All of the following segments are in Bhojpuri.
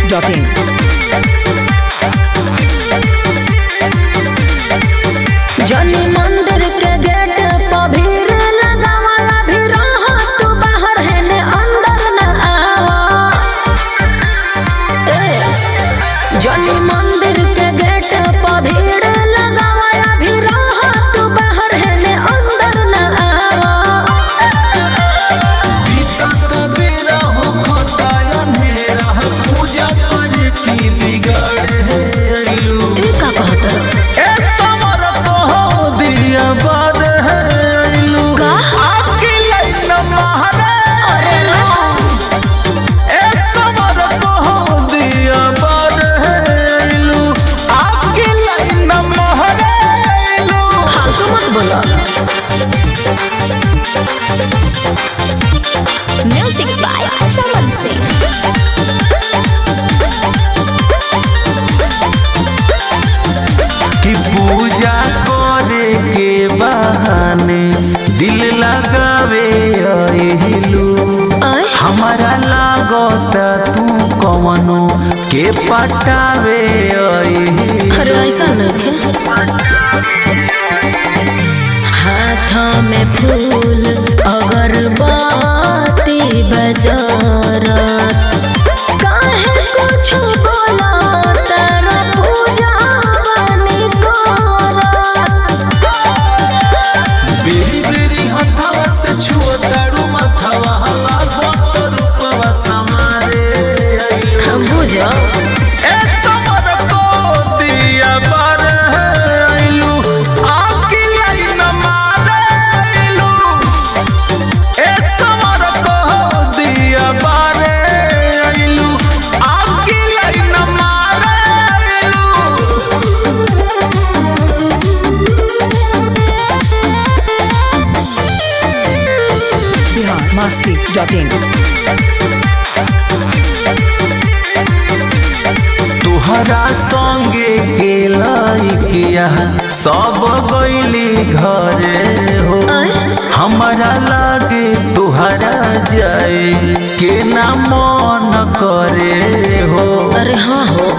biharmasti.in जनी मंदिर के गेट पर भीड़ लगावला भी रह तू बाहर है ने अंदर न आवा ए जनी मंदिर के गेट पर भीड़ लगावला भी रह तू बाहर है ने अंदर न आवा ई का कहत का अरे फालतू मत बोला म्यूजिक बाय चमन सिंह कि पूजा करे के बहाने दिल लगावे अहिलू आय हमारा लागता तू कवनो के पटावे अहिलू अरे ऐसा नहीं हाथों में फूल अगरबत्ती बजारत काहे कुछ बोला तेरा पूजा बनी करत बेरी बेरी हथवा से छुओ तारू मथवा लागत रूपवा समारे अहिलू हम बुझो ए समर को दिया बार अहिलू आकी लाइन मारे अहिलू ए समर को दिया बार अहिलू आकी लाइन मारे अहिलू biharmasti.in तुहरा संगे के लइकिया सब गईली घरे हो आय हमारा लागे तुहरा जाए के ना मन करे हो अरे हाँ हो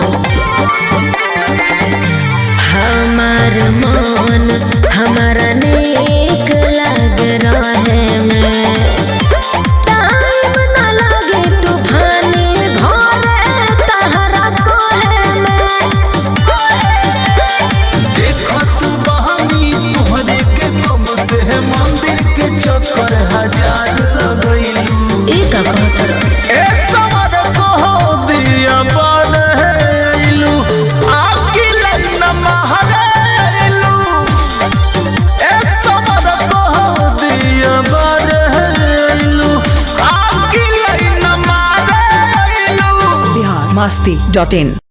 हमार मन हमारा नेक लग रहे में टाइम न लगे तूफानी घरे तहरा कोहे में देखत बहनी तुहरे के कब से मंदिर के चक्कर हजार लगैलू ई का कहत रह ए समर को दिया बन हैलू आकी लाइन महरैलू ए समर को दिया बन हैलू आकी लाइन महरैलू biharmasti.in